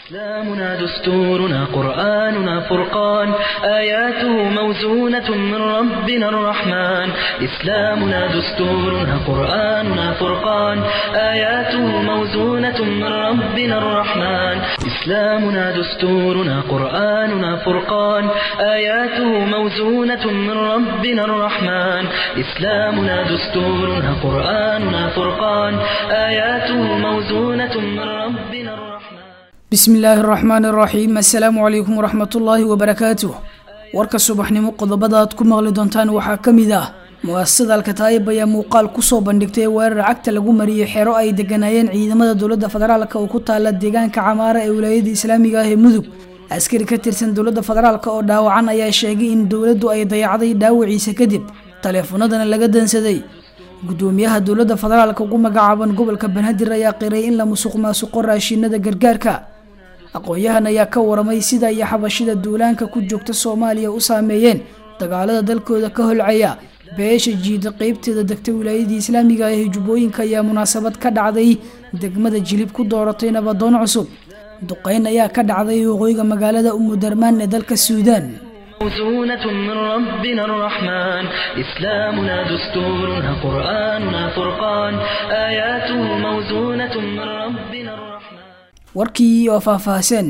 إسلامنا دستورنا قرآننا فرقان آياته موزونة من ربنا الرحمن إسلامنا دستورنا قرآننا فرقان آياته موزونة من ربنا الرحمن إسلامنا دستورنا قرآننا فرقان آياته موزونة من ربنا الرحمن إسلامنا دستورنا قرآننا فرقان آياته موزونة من ربنا الرحمن bismi illaahi araxmaan araxiim assalaamu calaykum waraxmatullaahi wabarakaatuh warka subaxnimo qodobada aad ku maqli doontaan waxaa ka mid ah mu-asasada alkataayib ayaa muuqaal kusoo bandhigtay weerar cagta lagu mariyey xero ay deganaayeen ciidamada dowladda federaalk oo ku taala deegaanka camaara ee wilaayada islaamiga ah ee mudug askari ka tirsan dowladda federaalk oo dhaawacan ayaa sheegay in dowladdu ay dayacday dhaawaciisa kadib taleefanadana laga dansaday gudoomiyaha dowladda federaalk ugu magacaaban gobolka banaadir ayaa qiray in la musuq maasuqo raashinada gargaarka aqoon-yahan ayaa ka waramay sida iyo xabashida duulaanka ku joogta soomaaliya u saameeyeen dagaalada dalkooda ka holcaya beesha jiida qeybteeda degta wilaayadii islaamiga ah ee jubbooyinka ayaa munaasabad ka dhacday degmada jilib ku dooratay nabadoon cusub duqeyn ayaa ka dhacday waqooyiga magaalada umudarmaan ee dalka suudaan موزونة من ربنا الرحمن إسلامنا دستورنا قرآننا فرقان آياته موزونة من ربنا الرحمن warkii oo faahfaahsan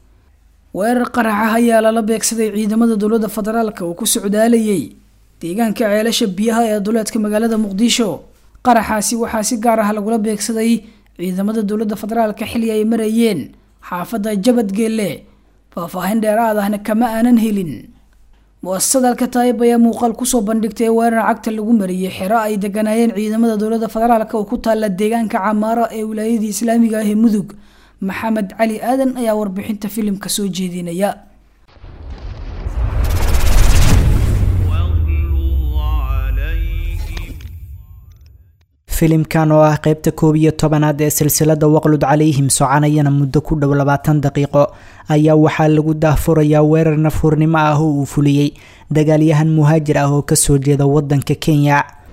weerar qaraxa ayaa lala beegsaday ciidamada dowladda federaalk oo ku socdaalayay deegaanka ceelasha biyaha ee duleedka magaalada muqdisho qaraxaasi waxaa si gaar ah lagula beegsaday ciidamada dowladda federaalk xili ay marayeen xaafadda jabadgeelle faahfaahin dheeraad ahna kama aanan helin mu-asasada alkataayib ayaa muuqaal kusoo bandhigtay weerar cagta lagu mariyey xero ay deganaayeen ciidamada dowladda federaalk oo ku taala deegaanka camaara ee wilaayadii islaamiga ah ee mudug maxamed cali aadan ayaa warbixinta filimka soo jeedinaya filimkan oo ah qeybta koob iyo tobanaad ee silsilada waqlud calayhim soconayana muddo ku dhow labaatan daqiiqo ayaa waxaa lagu daahfurayaa weerar nafhurnimo ah oo uu fuliyey dagaalyahan muhaajir ah oo kasoo jeeda wadanka kenya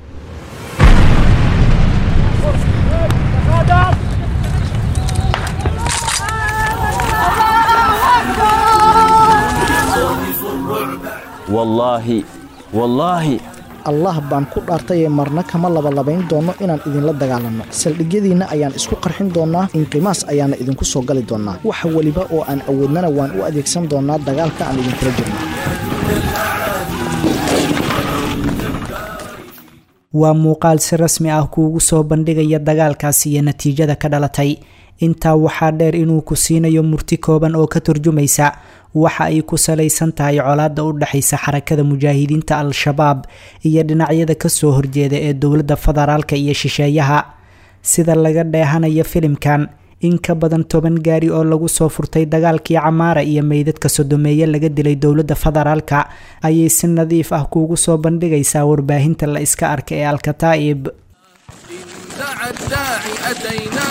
wallaahi wallaahi allah baan ku dhaartayee marna kama labalabayn doono inaan idinla dagaalanno saldhigyadiinna ayaan isku qarxin doonnaa inqimaas ayaana idinku soo gali doonnaa wax weliba oo aan awoodnana waan u adeegsan doonnaa dagaalka aan idinkula jirno waa muuqaal si rasmi ah kuugu soo bandhigaya dagaalkaasi iyo natiijada ka dhalatay intaa waxaa dheer inuu ku siinayo murti kooban oo ka turjumaysa waxa ay ku salaysan tahay colaadda u dhexaysa xarakada mujaahidiinta al-shabaab iyo dhinacyada kasoo horjeeda ee dowladda federaalka iyo shisheeyaha sida laga dheehanayo filimkan in ka badan toban gaari oo lagu soo furtay dagaalkii camaara iyo meydadka sodomeeye laga dilay dowladda federaalka ayay si nadiif ah kuugu soo bandhigaysaa warbaahinta la iska arka ee alkataa'ib دعا الداعي أتينا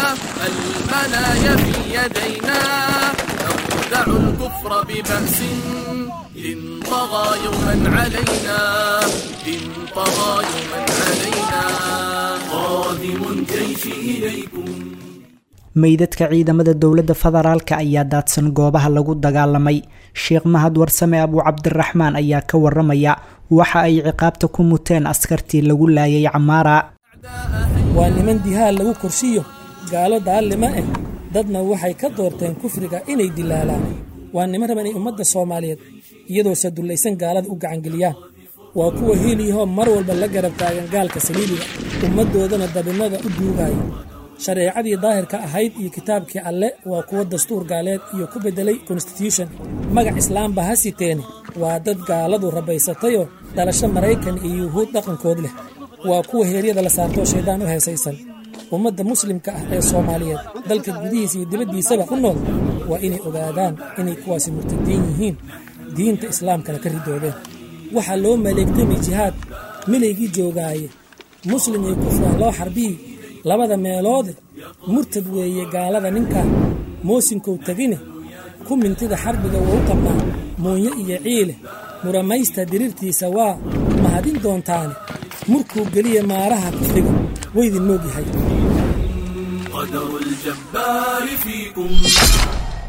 المنايا في يدينا نردع الكفر ببأس إن طغى يوما علينا إن طغى يوما علينا قادم الجيش إليكم meydadka ciidamada dowladda federaalka ayaa daadsan goobaha lagu dagaalamay sheekh mahad warsame abuu cabdiraxmaan ayaa ka waramaya waxa ay ciqaabta ku muteen askartii lagu laayay camaara waa niman dihaal lagu korsiyo gaalo daallima ah dadna waxay ka doorteen kufriga inay dilaalaan waa niman raban inay ummadda soomaaliyeed iyadoo sadullaysan gaalada u gacangeliyaan waa kuwa hiiliyahoo mar walba la garab taagan gaalka saliibiga ummaddoodana dabinada u duugaya shareecadii daahirka ahayd iyo kitaabkii alle waa kuwa dastuur gaaleed iyo ku beddelay konstitution magac islaamba ha siteene waa dad gaaladu rabaysatayoo dhalasho maraykan iyo yuhuud dhaqankood leh waa kuwa heeryada la saartoo shayddaan u heesaysan ummadda muslimka ah ee soomaaliyeed dalka gudihiisa iyo dibaddiisaba ku nool waa inay ogaadaan inay kuwaasi murtadiin yihiin diinta islaamkana ka ridoobeen waxaa loo maleegtamay jihaad milaygii joogaaye muslim iyo kufraan loo xarbiyi labada meeloode murtad weeye gaalada ninkan moosinkow tegine ku mintida xarbiga wou qabnaa muunyo iyo ciile muramaysta diriirtiisa waa mahadin doontaane murkuu geliya maaraha kufriga waydin moogyahay قدر الجبار فيكم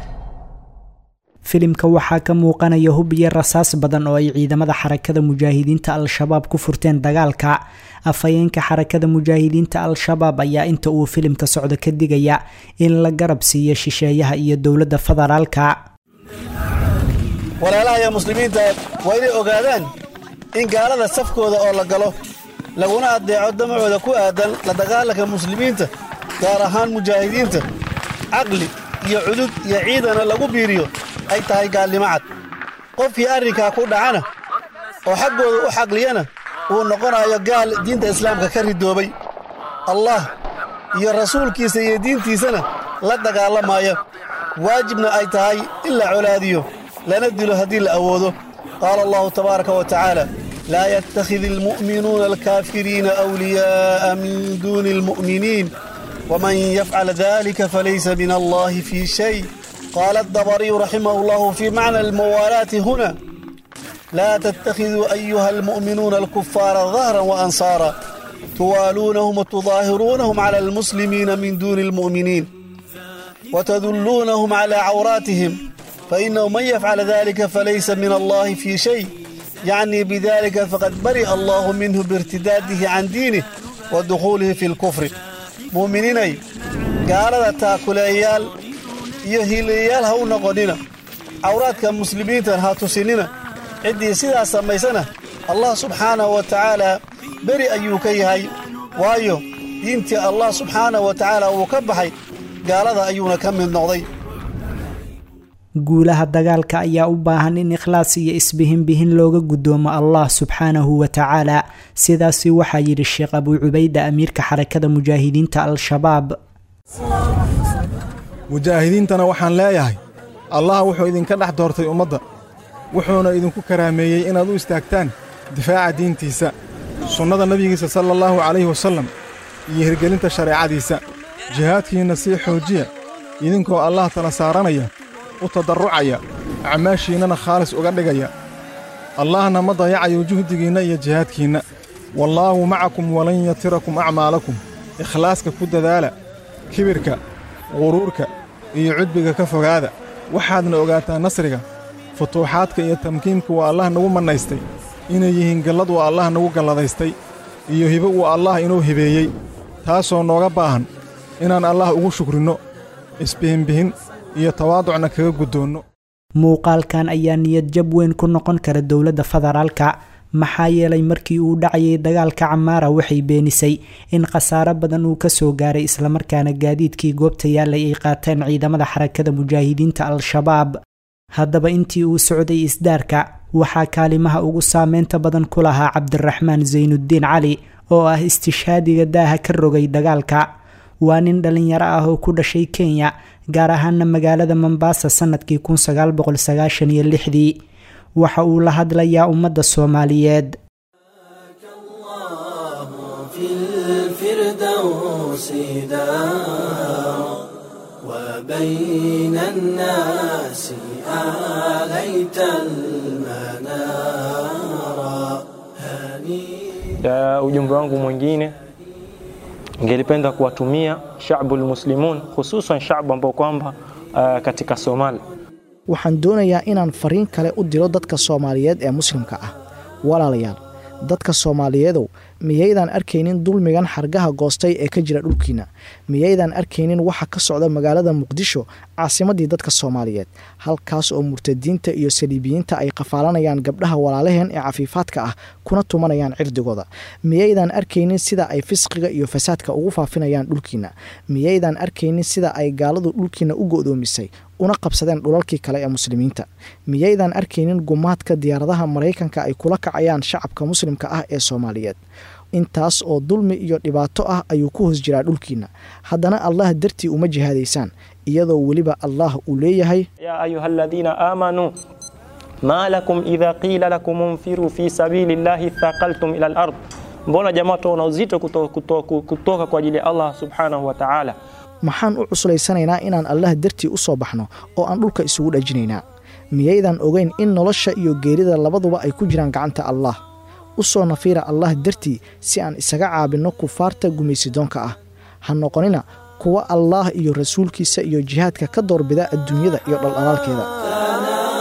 filimka waxaa ka muuqanaya hub iyo rasaas badan oo ay ciidamada xarakada mujaahidiinta al-shabaab ku furteen dagaalka afhayeenka xarakada mujaahidiinta al-shabaab ayaa inta uu filimka socdo ka digaya in la garab siiyo shisheeyaha iyo dowladda federaalka walaalaha iyo muslimiinta waa inay ogaadaan in gaalada safkooda oo la galo laguna addeeco damacooda ku aadan la dagaalanka muslimiinta gaar ahaan mujaahidiinta caqli iyo cudud iyo ciidana lagu biiriyo ay tahay gaalnimo cad qofkii arrinkaa ku dhacana oo xaggooda u xaqliyana uu noqonayo gaal diinta islaamka ka ridoobay allah iyo rasuulkiisa iyo diintiisana la dagaalamaya waajibna ay tahay in la colaadiyo lana dilo haddii la awoodo qaala allahu tabaaraka wa tacaala laa yattakhidi almu'minuuna alkaafiriina awliyaa'a min duuni almu'miniin ومن يفعل ذلك فليس من الله في شيء قال الضبري رحمه الله في معنى الموالاة هنا لا تتخذوا أيها المؤمنون الكفار ظهرا وأنصارا توالونهم وتظاهرونهم على المسلمين من دون المؤمنين وتذلونهم على عوراتهم فإنه من يفعل ذلك فليس من الله في شيء يعني بذلك فقد برئ الله منه بارتداده عن دينه ودخوله في الكفر mu'miniinay gaalada taakuleeyaal iyo hiilayaal ha u noqonnina cawraadka muslimiintan ha tusinina ciddii sidaas samaysana allah subxaanahu wa tacaalaa beri ayuu ka yahay waayo diintii allah subxaanahu wa tacaala wuu ka baxay gaalada ayuuna ka mid noqday guulaha dagaalka ayaa u baahan in ikhlaas iyo isbihinbihin looga guddoomo allah subxaanahu wa tacaala sidaasi waxaa yidhi sheekh abuu cubayda amiirka xarakada mujaahidiinta al-shabaab mujaahidiintana waxaan leeyahay allah wuxuu idinka dhex doortay ummadda wuxuuna idinku karaameeyey inaad u istaagtaan difaaca diintiisa sunnada nebigiisa sala allahu calayhi wasallam iyo hirgelinta shareecadiisa jihaadkiinna sii xoojiya idinkoo allah tala saaranaya u tadarrucaya acmaashiinnana khaalis uga dhigaya allahna ma dayacayo juhdigiinna iyo jihaadkiinna wallaahu macakum walan yatirakum acmaalakum ikhlaaska ku dadaala kibirka quruurka iyo cudbiga ka fogaada waxaadna ogaataa nasriga futuuxaadka iyo tamkiinka waa allah nagu mannaystay inay yihiin gallad uu allah nagu galladaystay iyo hibo uu allah inuu hibeeyey taasoo nooga baahan inaan allah ugu shukrinno isbihinbihin iyo tawaaducna kaga guddoonno muuqaalkan ayaa niyad jab weyn ku noqon kara dowladda federaalka maxaa yeelay markii uu dhacayay dagaalka camaara waxay beenisay in khasaaro badan uu kasoo gaaray islamarkaana gaadiidkii goobta yaallay ay qaateen ciidamada xarakada mujaahidiinta al-shabaab haddaba intii uu socday isdaarka waxaa kaalimaha ugu saameynta badan ku lahaa cabdiraxmaan saynudiin cali oo ah istishhaadiga daaha ka rogay dagaalka waa nin dhalinyaro ah oo ku dhashay kenya gaar ahaana magaalada mombaasa sanadkii dii waxa uu la hadlayaa ummadda soomaaliyeed وبين الناس آليت المنارا Ya ujumbe wangu mwingine ningelipenda kuwatumia shabu lmuslimun hususan shabu ambao kwamba uh, katika Somalia. waxaan doonayaa inaan fariin kale u diro dadka soomaaliyeed ee muslimka ah walaalayaal dadka soomaaliyeedow miyaydaan arkaynin dulmigan xargaha goostay ee ka jira dhulkiina miyaydaan arkaynin waxa ka socda magaalada muqdisho caasimadii dadka soomaaliyeed halkaas oo murtadiinta iyo saliibiyiinta ay qafaalanayaan gabdhaha walaalaheen ee cafiifaadka ah kuna tumanayaan cirdigooda miyaydaan arkaynin sida ay fisqiga iyo fasaadka ugu faafinayaan dhulkiina miyaydaan arkaynin sida ay gaaladu dhulkiina u go'doomisay una qabsadeen dhulalkii kale ee muslimiinta miyaydaan arkaynin gumaadka diyaaradaha maraykanka ay kula kacayaan shacabka muslimka ah ee soomaaliyeed intaas oo dulmi iyo dhibaato ah ayuu ku hoos jiraa dhulkiina haddana allah dartii uma jihaadaysaan iyadoo weliba allah uu leeyahay ya ayuha aladiina aamanuu ma lakum idha qila lakum unfiru fi sabili llahi thaqaltum ila lard mbona jamaa tuona uzito kutoka, kutoka, kutoka kwa ajili ya allah subhanahu wa taala maxaan u cuslaysanaynaa inaan allah dartii u soo baxno oo aan dhulka isugu dhajinaynaa miyaydan ogeyn in nolosha iyo geerida labaduba ay ku jiraan gacanta allah u soo nafiira allah dartii si aan isaga caabinno kufaarta gumaysidoonka ah ha noqonina kuwa allaah iyo rasuulkiisa iyo jihaadka ka doorbida adduunyada iyo dhaldhalaalkeeda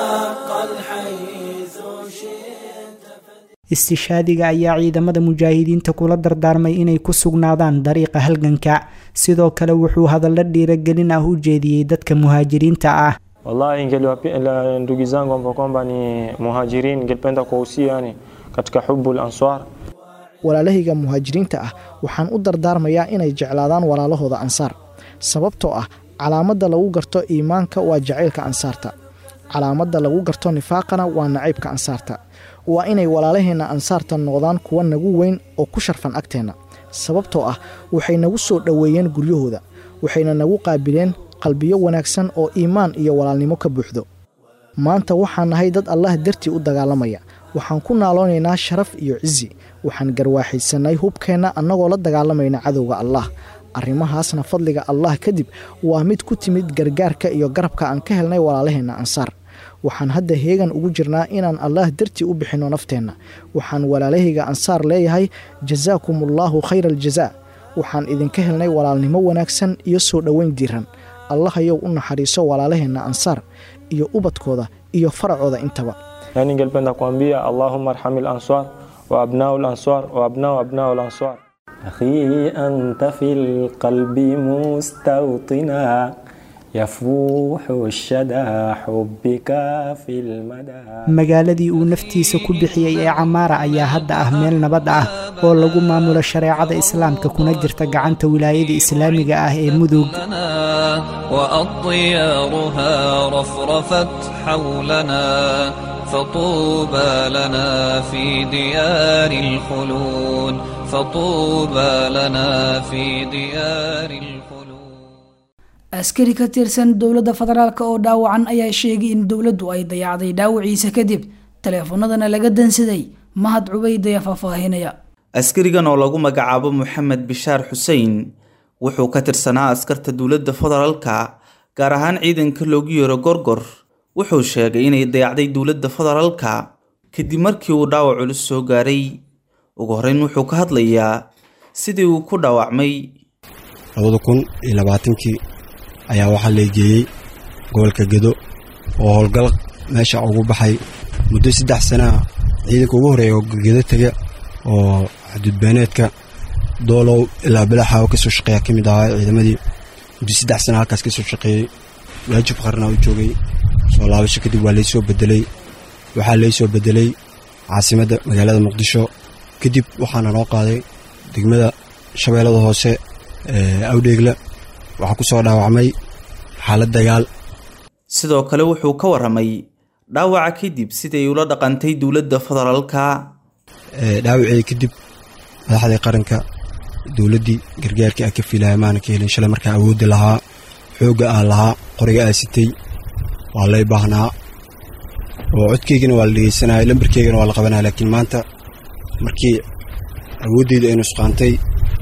istishaadiga ayaa ciidamada mujaahidiinta kula dardaarmay inay ku sugnaadaan dariiqa halganka sidoo kale wuxuu hadallo dhiiragelin ah u jeediyey dadka muhaajiriinta ah wallahi ingeliwapenda ndugu zangu ambao kwamba ni muhajirin ningependa kuwahusia yani katika hubu lanswar walaalahayga muhaajiriinta ah waxaan u dardaarmayaa inay jeclaadaan walaalahooda ansaar sababtoo ah calaamadda lagu garto iimaanka waa jacaylka ansaarta calaamadda lagu garto nifaaqana waa nacaybka ansaarta waa inay walaalaheenna ansaarta noqdaan kuwa nagu weyn oo ku sharfan agteenna sababtoo ah waxay nagu soo dhoweeyeen guryahooda waxayna nagu qaabileen qalbiyo wanaagsan oo iimaan iyo walaalnimo ka buuxdo maanta waxaan nahay dad allah dartii u dagaalamaya waxaan ku naaloonaynaa sharaf iyo cizi waxaan garwaaxaysannay hubkeenna annagoo la dagaalamayna cadowga allah arrimahaasna fadliga allah kadib waa mid ku timid gargaarka iyo garabka aan ka helnay walaalaheenna ansaar waxaan hadda heegan ugu jirnaa inaan allah dartii u bixinno nafteenna waxaan walaalahayga ansaar leeyahay jasaakumullahu khayra aljazaa waxaan idinka helnay walaalnimo wanaagsan iyo soo dhoweyn diiran allahayow u naxariiso walaalaheenna ansaar iyo ubadkooda iyo faracooda intaba yani ningependa kuambia allahuma arhami lanswar wa abnau lanswar wa abnau abnau lanswar أخي أنت في القلب مستوطنا يفوح الشدى حبك في المدى magaaladii uu naftiisa ku bixiyey ee camaara ayaa hadda ah meel nabad ah oo lagu maamulo shareecada islaamka kuna jirta gacanta wilaayada islaamiga ah ee mudug وأطيارها رفرفت حولنا فطوبى لنا في ديار الخلود فطوبى لنا في ديار الخلود askari ka tirsan dowladda federaalk oo dhaawacan ayaa sheegay in dowladdu ay dayacday dhaawaciisa kadib taleefanadana laga dansaday mahad cubayd ayaa faahfaahinaya askarigan oo lagu magacaabo moxamed bishaar xuseen wuxuu ka tirsanaa askarta dowladda federaalka gaar ahaan ciidanka loogu yeero gorgor wuxuu sheegay inay dayacday dowladda federaalka kadib markii uu dhaawac culus soo gaaray ugu horreyn wuxuu ka hadlayaa sidii uu ku dhaawacmay labada kun iyo labaatankii ayaa waxaa leegeeyey gobolka gedo oo howlgal meesha ugu baxay muddo saddex sanaa ciidanka ugu horreeya oo gedo tega oo xuduudbeeneedka doolow ilaa bilaxa oo kasoo shaqeeya ka mid ahaa ciidamadii muddo saddex sana halkaas kasoo shaqeeyey waajib qarna u joogay soo laabasho kadib waa laysoo bedelay waxaa laysoo bedelay caasimadda magaalada muqdisho kadib waxaana noo qaaday degmada shabeellada hoose ee awdheegla waxaa ku soo dhaawacmay xaalad dagaal sidoo kale wuxuu ka warramay dhaawaca kadib siday ula dhaqantay dowladda federaalka dhaawacii kadib madaxdii qaranka dowladdii gargaarkii a ka fiilaya maana ka helin shalay markaa awoodda lahaa xoogga aan lahaa qoriga aa sitay waa lay baahnaa oo codkeygana waa la dhegeysanaya lambarkeygana waa la qabanaya laakiin maanta markii awooddeyda ay nusqaantay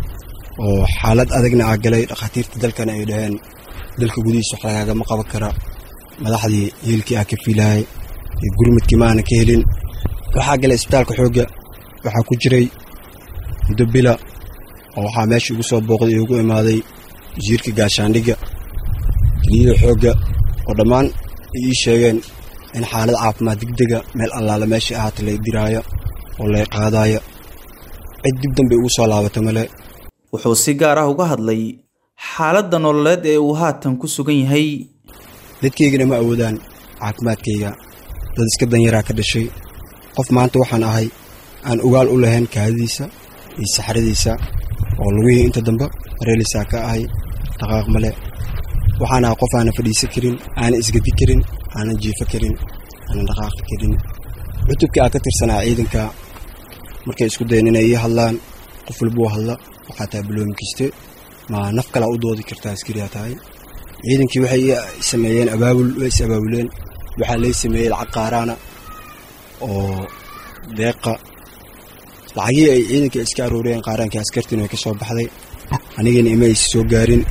oo xaalad adagna aa galay dhakhaatiirta dalkana ay dhaheen dalka gudihiisa wax lagaagama qaban kara madaxdii hiilkii aa ka fiilayay iyo gurmadkii ma aana ka helin waxaa galay isbitaalka xoogga waxaa ku jiray muddo bila oo waxaa meesha igu soo booqday iyo ugu imaaday wasiirka gaashaandhigga keliyada xoogga oo dhammaan ay ii sheegeen in xaalad caafimaad degdega meel allaala meeshai ahaata lay diraayo oo lay qaadaayo cid dib dambe igu soo laabata male wuxuu si gaar ah uga hadlay xaaladda nololeed ee uu haatan ku sugan yahay dadkaygana ma awoodaan caafimaadkayga dad iska danyaraa ka dhashay qof maanta waxaan ahay aan ogaal u lahayn kaadadiisa iyo saxradiisa oo lugihii inta dambe mareelisaa ka ahay dhaqaaq male waxaan ahay qof aanan fadhiisan karin aanan isgadi karin aanan jiifo karin aanan dhaqaaqi karin cutubkii aan ka tirsanaa ciidanka markay isku dayan inay ii hadlaan qof walbuu hadla waxaa tahay baloomi kiste ma naf kalaa u doodi kartaa askariyaa tahay ciidankii waxay ii sameeyeen abaabul way is abaabuleen waxaa lay sameeyey lacag qaaraana oo deeqa lacagihii ay ciidankii iska arooreen qaaraankii askartiina way ka soo baxday anigana ima aysa soo gaarin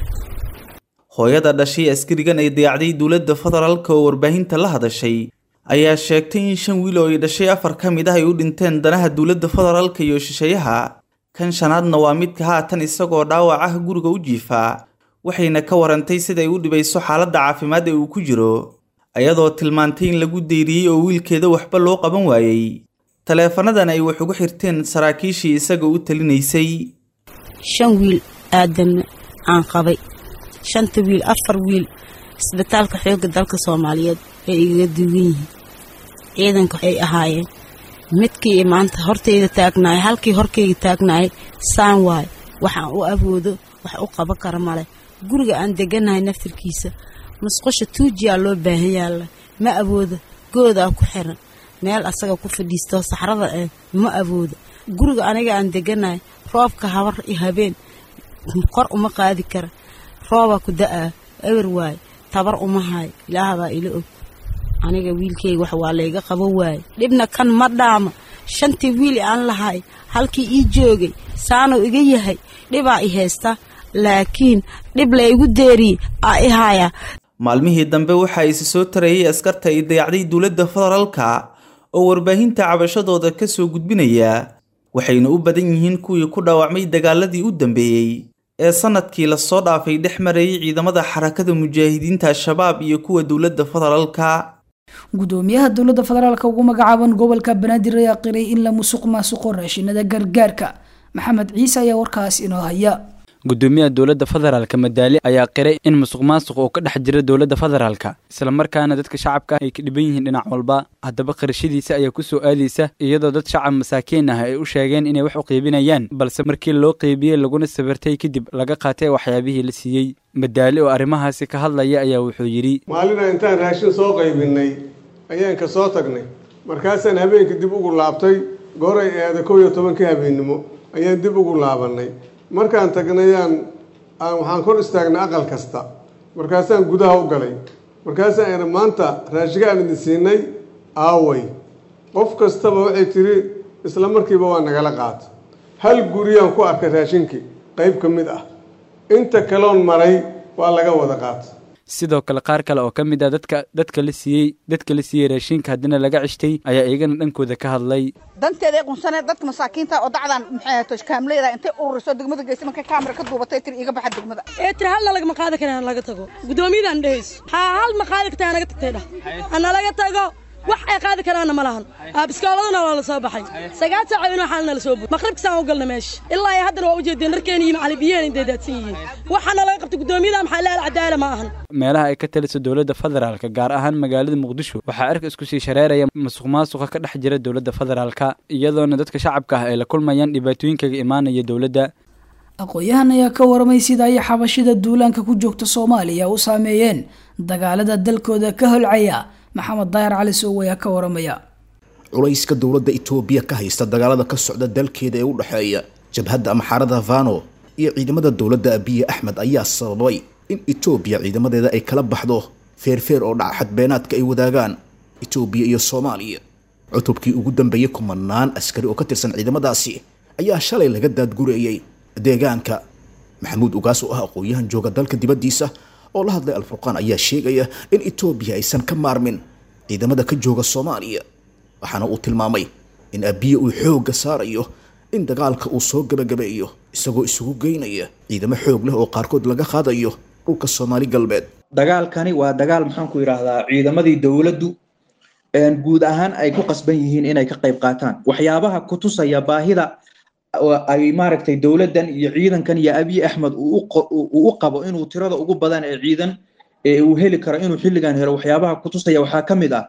hooyada dhashay askarigan ay dayacday dowladda federaalka oo warbaahinta la hadashay ayaa sheegtay in shan wiil oo ay dhashay afar ka mid ah ay u dhinteen danaha dowladda federaalka iyo shisheeyaha kan shanaadna waa midka haatan isagoo dhaawac ah guriga u jiifaa waxayna ka warantay siday u dhibayso xaaladda caafimaad ee uu ku jiro ayadoo tilmaantay in lagu deyriyey oo wiilkeeda waxba loo qaban waayey taleefanadan ay wax ugu xirteen saraakiishii isaga u talinaysay shan wiil aadanna aan qabay shanta wiil afar wiil isbitaalka xoogga dalka soomaaliyeed ay igaga duwan yihiin ciidanka ay ahaayeen midkii maanta hortayda taagnaaya halkii horkayga taagnaayay saan waay waxaan u awoodo wax u qaban kara male guriga aan deganahay naftirkiisa musqusha tuujiyaa loo baahan yaalla ma awoodo goodaa ku xiran meel asaga ku fadhiisto saxrada eh ma awoodo guriga aniga aan deganahay roobka habar iyo habeen kor uma qaadi kara roobaa ku da'aa ewer waay tabar uma hayo ilaahabaa ila og aniga wiilkayga wax waa layga qabo waaye dhibna kan ma dhaama shantii wiil aan lahay halkii ii joogay saanuu iga yahay dhibaa i haysta laakiin dhib laygu deeriyey aa i haayaa maalmihii dambe waxaa isi soo tarayay askarta ay dayacday dowladda federaalka oo warbaahinta cabashadooda ka soo gudbinaya waxayna u badan yihiin kuwii ku dhaawacmay dagaaladii u dambeeyey ee sanadkii lasoo dhaafay dhex marayay ciidamada xarakada mujaahidiinta al-shabaab iyo kuwa dowladda federaalka gudoomiyaha dowladda federaalka ugu magacaaban gobolka banaadir ayaa qiray in la musuq maasuqo raashinada gargaarka maxamed ciise ayaa warkaas inoo haya gudoomiyaha dowladda federaalka madaali ayaa qiray in musuq maasuq uu ka dhex jira dowladda federaalka islamarkaana dadka shacabka ay ka dhiban yihiin dhinac walba haddaba qirashadiisa ayaa ku soo aadaysa iyadoo dad shacab masaakiin ah ay u sheegeen inay wax u qiibinayaan balse markii loo qiibiyey laguna sabirtay kadib laga qaatay waxyaabihii la siiyey madaali oo arrimahaasi ka hadlaya ayaa wuxuu yidhi maalina intaan raashin soo qaybinnay ayaan ka soo tagnay markaasaan habeenkii dib ugu laabtay gooray eeda kow iyo tobankii habeennimo ayaan dib ugu laabannay markaan tagnayaan aan waxaan kor istaagnay aqal kasta markaasaan gudaha u galay markaasaan ina maanta raashiga aan idin siinay aaway qof kastaba waxay tiri isla markiiba waa nagala qaata hal guriyaan ku arkay raashinkii qayb ka mid ah inta kaloon maray waa laga wada qaata sidoo kale qaar kale oo ka mid ah dadka dadka la siiyey dadka la siiyey raashinka haddina laga cishtay ayaa iyagana dhankooda ka hadlay danteeda ay qunsaneed dadka masaakiinta oo dacdan maxay ahaato kaamleyda intay ururiso degmada geysay markay kaamira ka duubatay tiri iga baxa degmada ee tiri halna lagama qaadi karaan laga tago guddoomiyadan dhehayso haa hal ma qaadi kartaa naga tagtay dhah ana laga tago wax ay qaadi karaanna ma lahan biskooladana waa la soo baxay sagaal saaco inoo xaalna la soo buuy maqribkasaan u galna meesha ilaa iyo haddana waa u jeedeen dharkeena iyo macalibiyeen intay daadsan yihiin waxaana laga qabtay guddoomiyada maxaa leela cadaala ma ahan meelaha ay ka taliso dowladda federaalka gaar ahaan magaalada muqdisho waxaa erka isku sii shareeraya musuq maasuqa ka dhex jira dowladda federaalka iyadoona dadka shacabka ah ay la kulmayaan dhibaatooyinkaga imaanaya dowladda aqoon-yahan ayaa ka waramay sida ay xabashida duulaanka ku joogta soomaaliya u saameeyeen dagaalada dalkooda ka holcaya maxamed daahir cali sow ayaa ka waramaya culayska dowladda itoobiya ka haysta dagaalada ka socda dalkeeda ee u dhexeeya jabhadda amxaarada vano iyo ciidamada dowladda abiye axmed ayaa sababay in itoobiya ciidamadeeda ay kala baxdo feerfeer oo dhaca xadbeenaadka ay wadaagaan itoobiya iyo soomaaliya cutubkii ugu dambeeyey kumanaan askari oo ka tirsan ciidamadaasi ayaa shalay laga daadgureeyey deegaanka maxamuud ugaas oo ah aqoon-yahan jooga dalka dibaddiisa oo la hadlay alfurqaan ayaa sheegaya in itoobiya aysan ka maarmin ciidamada ka jooga soomaaliya waxaana uu tilmaamay in abiye uu xoogga saarayo in dagaalka uu soo gebagabeeyo isagoo isugu geynaya ciidamo xoog leh oo qaarkood laga qaadayo dhulka soomaali galbeed dagaalkani waa dagaal maxaanku yidhaahdaa ciidamadii dowladdu guud ahaan ay ku qasban yihiin inay ka qayb qaataan waxyaabaha ku tusaya baahida ay maaragtay dowladdan iyo ciidankan iyo abiy axmed uu u qabo inuu tirada ugu badan ee ciidan ee uu heli karo inuu xilligan helo waxyaabaha ku tusaya waxaa ka mid ah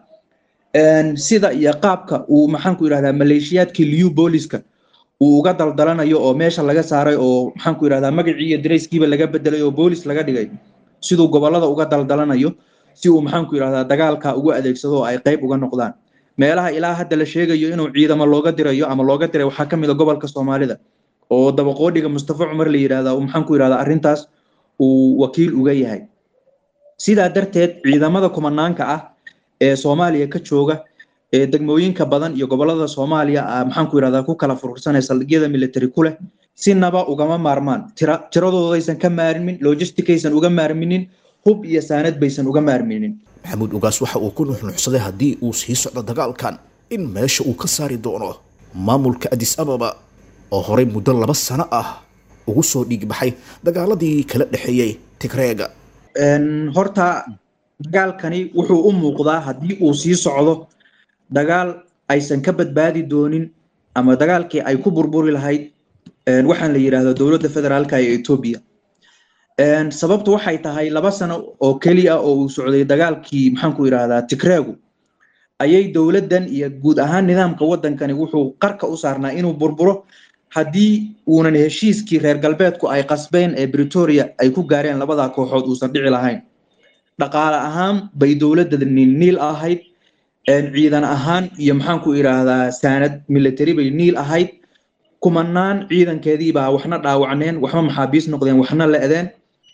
sida iyo qaabka uu maxaanku yidhahdaa maleeshiyaadkii liu booliska uu uga daldalanayo oo meesha laga saaray oo maxaanku yidhahdaa magacii iyo darayskiiba laga bedelay oo boolis laga dhigay siduu gobolada uga daldalanayo si uu maxaanku yidhahdaa dagaalka ugu adeegsado oo ay qayb uga noqdaan meelaha ilaa hadda la sheegayo inuu ciidamo looga dirayo ama looga diray waxaa ka mid a gobolka soomaalida oo dabaqoodhiga mustafa cumar la yidhahdaa uu maxaanku yidhahdaa arrintaas uu wakiil uga yahay sidaa darteed ciidamada kumanaanka ah ee soomaaliya ka jooga ee degmooyinka badan iyo gobolada soomaaliya maxaanku yidhahdaa ku kala furursanaya saldhigyada military ku leh sinaba ugama maarmaan tira tiradoodaysan ka maarmin logisticaysan uga maarminin hub iyo saanad baysan uga maarminin maxamuud ugaas waxa uu ku nuxnuxsaday haddii uu sii socdo dagaalkan in meesha uu ka saari doono maamulka adis ababa oo horey muddo laba sano ah ugu soo dhiigbaxay dagaaladii kala dhexeeyey tigreega horta dagaalkani wuxuu u muuqdaa haddii uu sii socdo dagaal aysan ka badbaadi doonin ama dagaalkii ay ku burburi lahayd waxaan la yidhaahdo dowladda federaalka ee etoobiya sababtu waxay tahay laba sano oo keliya oo uu socday dagaalkii maxaanku yidhaahdaa tigreegu ayay dowladdan iyo guud ahaan nidaamka waddankani wuxuu qarka u saarnaa inuu burburo haddii uunan heshiiskii reer galbeedku ay qasbeen ee britoria ay ku gaareen labadaa kooxood uusan dhici lahayn dhaqaale ahaan bay dowladda niil ahayd ciidan ahaan iyo maxaanku idhaahdaa saanad military bay niil ahayd kumanaan ciidankeedii baa waxna dhaawacneen waxba maxaabiis noqdeen waxna le'deen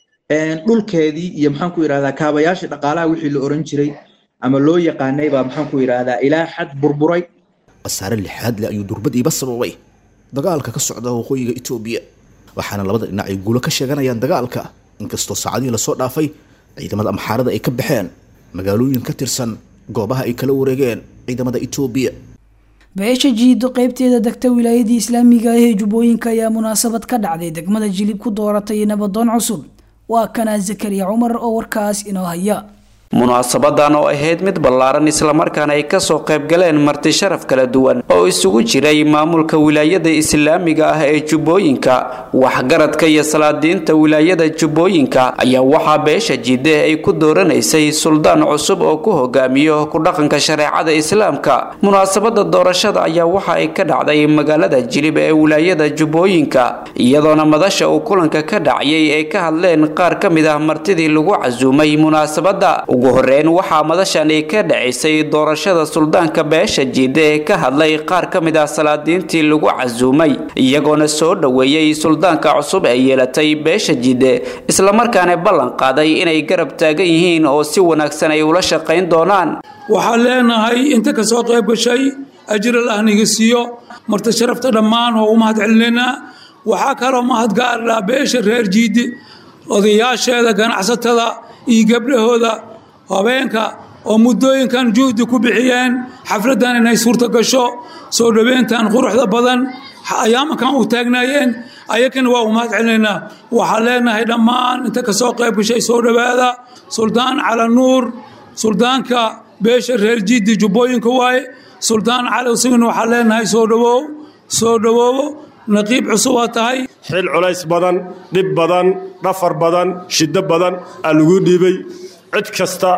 dhulkeedii iyo maxaanku idhahdaa kaabayaashii dhaqaalaha wixii la oran jiray ama loo yaqaanay baa maxaanku idhahdaa ilaa xad burburay khasaare lixaad leh ayuu durbadiiba sababay dagaalka ka socda waqooyiga etoobiya waxaana labada dhinac ay guulo ka sheeganayaan dagaalka inkastoo saacadihii lasoo dhaafay ciidamada amxaarada ay ka baxeen magaalooyin ka tirsan goobaha ay kala wareegeen ciidamada etoobiya beesha jiido qeybteeda degta wilaayadii islaamiga ah ee jubbooyinka ayaa munaasabad ka dhacday degmada jilib ku dooratay nabadoon cusub waa kanaa zakariya cumar oo warkaas inoo haya munaasabadan oo ahayd mid ballaaran islamarkaana ay kasoo qaybgaleen marti sharaf kala duwan oo isugu jiray maamulka wilaayada islaamiga ah ee jubbooyinka waxgaradka iyo salaadiinta wilaayada jubbooyinka ayaa waxaa beesha jide ay ku dooranaysay suldaan cusub oo ku hogaamiyo ku dhaqanka shareecada islaamka munaasabada doorashada ayaa waxa ay ka dhacday magaalada jilib ee wilaayada jubbooyinka iyadoona madasha uu kulanka ka dhacayay ay ka hadleen qaar ka mid ah martidii lagu casuumay munaasabada ugu horeyn waxaa madashani ka dhacaysay doorashada suldaanka beesha jiide ee ka hadlay qaar ka mid ah salaadiintii lagu casuumay iyagoona soo dhoweeyey suldaanka cusub ee yeelatay beesha jiide islamarkaana ballan qaaday inay garab taagan yihiin oo si wanaagsan ay ula shaqayn doonaan waxaan leenahay inta ka soo qayb gashay ajral ahniga siiyo marti sharafta dhammaan oo u mahad celinaynaa waxaa kaloo mahad gaarlaa beesha reer jiide odayaasheeda ganacsatada iyo gabdhahooda habeenka oo muddooyinkan juhdi ku bixiyeen xafladdan inay suurta gasho soo dhoweyntan quruxda badan ayaamankan u taagnaayeen ayakana waa u mahad celinaynaa waxaan leenahay dhammaan inta ka soo qayb gashay soo dhowaada suldaan cala nuur suldaanka beesha reer jiddi jubbooyinka waaye suldaan cali isaguna waxaan leenahay soo dhowow soo dhowoowo naqiib cusub waa tahay xil culays badan dhib badan dhafar badan shiddo badan aa lagu dhiibay cid kasta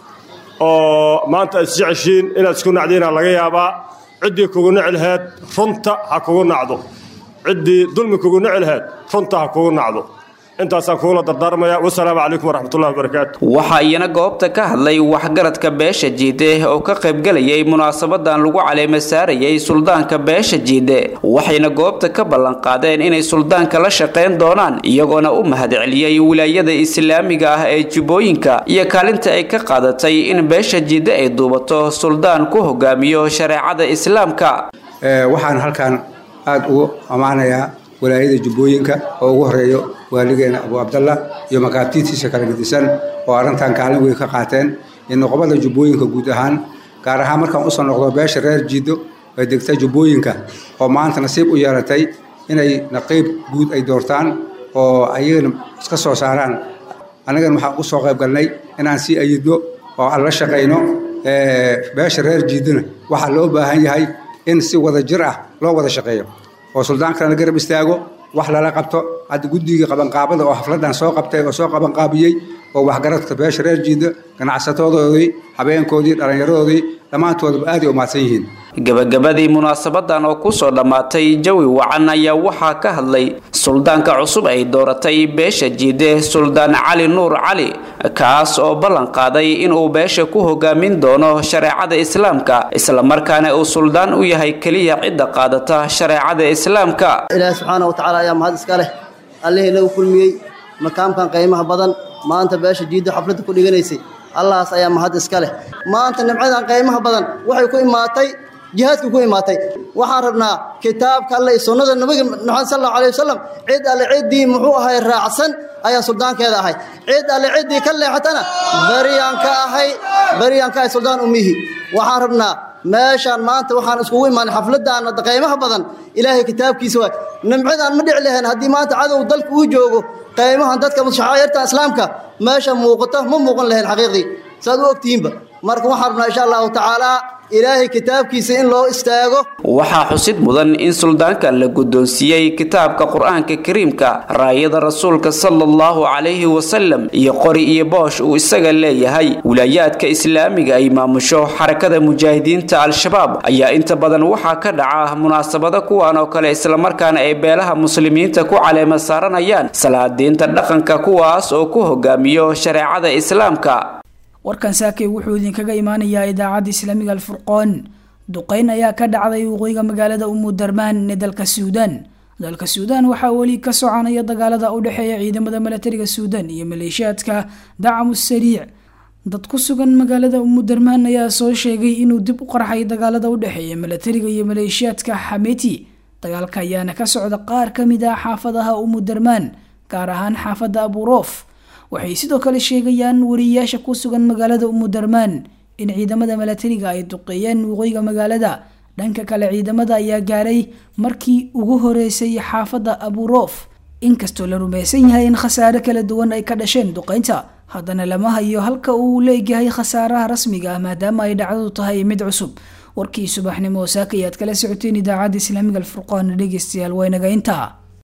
oo maanta aad isjeceshiin inaad isku nacdiina laga yaabaa ciddii kugu nici laheed runta ha kugu nacdo ciddii dulmi kugu nici laheed runta ha kugu nacdo intaasaan kuula dardaarmaya wasalaamu calaykum waraxmatullahi wabarakaatu waxaa iyana goobta ka hadlay waxgaradka beesha jiide oo ka qaybgalayay munaasabadan lagu caleema saarayay suldaanka beesha jiide waxayna goobta ka ballanqaadeen inay suldaanka la shaqayn doonaan iyagoona u mahad celiyey wilaayada islaamiga ah ee jubbooyinka iyo kaalinta ay ka qaadatay in beesha jiide ay duubato suldaan ku hogaamiyo shareecada islaamka waxaan halkan aada ugu ammaanayaa walaayada jubbooyinka oo ugu horeeyo waaligeena abu cabdallah iyo makaabtiitiisa kala gedisan oo arrintan kaalin weyn ka qaateen iyo noqobada jubbooyinka guud ahaan gaar ahaan markaan usoo noqdo beesha reer jiido ee degta jubbooyinka oo maanta nasiib u yeelatay inay naqiib guud ay doortaan oo ayagana iska soo saaraan annagana waxaan u soo qayb galnay inaan sii ayidno oo aan la shaqayno beesha reer jiidona waxaa loo baahan yahay in si wada jir ah loo wada shaqeeyo oo suldaankana la garab istaago wax lala qabto hadda guddigii qabanqaabada oo xafladan soo qabtay oo soo qabanqaabiyey oo waxgaradka beesha reer jiida ganacsatadoodii habeenkoodii dhallinyaradoodii dhammaantoodaba aaday u mahadsan yihiin gabagabadii munaasabadan oo kusoo dhammaatay jawi wacan ayaa waxaa ka hadlay suldaanka cusub ay dooratay beesha jiide suldaan cali nuur cali kaas oo ballan qaaday inuu beesha ku hogaamin doono shareecada islaamka islamarkaana uu suldaan u yahay keliya cidda qaadata shareecada islaamka ilaahi subxaana watacaala ayaa mahad iska leh allihii inagu kulmiyey makaamkan qiimaha badan maanta beesha jiiddo xafladda ku dhiganaysay allahaas ayaa mahad iska leh maanta nimcadan qiimaha badan waxay ku imaatay jihaadka ku imaatay waxaan rabnaa kitaabka alle iyo sunnada nabiga maxamed sal allahu alayh wasalam cid alle ciddii muxuu ahay raacsan ayaa suldaankeeda ahay cid alle ciddii ka leexatana baryaan ka ahay baryaan ka ahay suldaan umihi waxaan rabnaa meeshaan maanta waxaan iskugu imaanay xafladaan qiimaha badan ilaahay kitaabkiisa waay nimcadan ma dhici lahayn haddii maanta cadow dalka uu joogo qiimahan dadka shacaayirta islaamka meesha muuqato ma muuqan lahayn xaqiiqdii saad u ogtihiinba marka waxaan rabnaa insha allahu tacaala ilaahay kitaabkiisa in loo istaago waxaa xusid mudan in suldaankan la guddoonsiiyey kitaabka qur-aanka kariimka raayada rasuulka sala allahu calayhi wasalam iyo qori iyo boosh uu isaga leeyahay wilaayaadka islaamiga ay maamusho xarakada mujaahidiinta al-shabaab ayaa inta badan waxaa ka dhaca munaasabado kuwan oo kale islamarkaana ay beelaha muslimiinta ku caleema saaranayaan salaadiinta dhaqanka kuwaas oo ku hogaamiyo shareecada islaamka warkan saakay wuxuu idinkaga imaanayaa idaacadda islaamiga alfurqoon duqeyn ayaa ka dhacday waqooyiga magaalada umudarmaan ee dalka suudaan dalka suudaan waxaa weli ka soconaya dagaalada u dhexeeya ciidamada milatariga suudaan iyo maleeshiyaadka dacamu sariic dad ku sugan magaalada umudarmaan ayaa soo sheegay inuu dib u qarxay dagaalada u dhexeeya milatariga iyo maleeshiyaadka xameti dagaalka ayaana ka socda qaar ka mid ah xaafadaha umudarmaan gaar ahaan xaafadda abuuroof waxay sidoo kale sheegayaan wariyayaasha ku sugan magaalada umudarmaan in ciidamada milatariga ay duqeeyeen waqooyiga magaalada dhanka kale ciidamada ayaa gaaray markii ugu horeysay xaafadda abuuroof inkastoo la rumaysan yahay in khasaare kala duwan ay ka dhasheen duqeynta haddana lama hayo halka uu leegyahay khasaaraha rasmiga ah maadaama ay dhacdadu tahay mid cusub warkii subaxnimo saaka ayaad kala socoteen idaacadda islaamiga alfurqaan dhegeystayaal waynaga intaa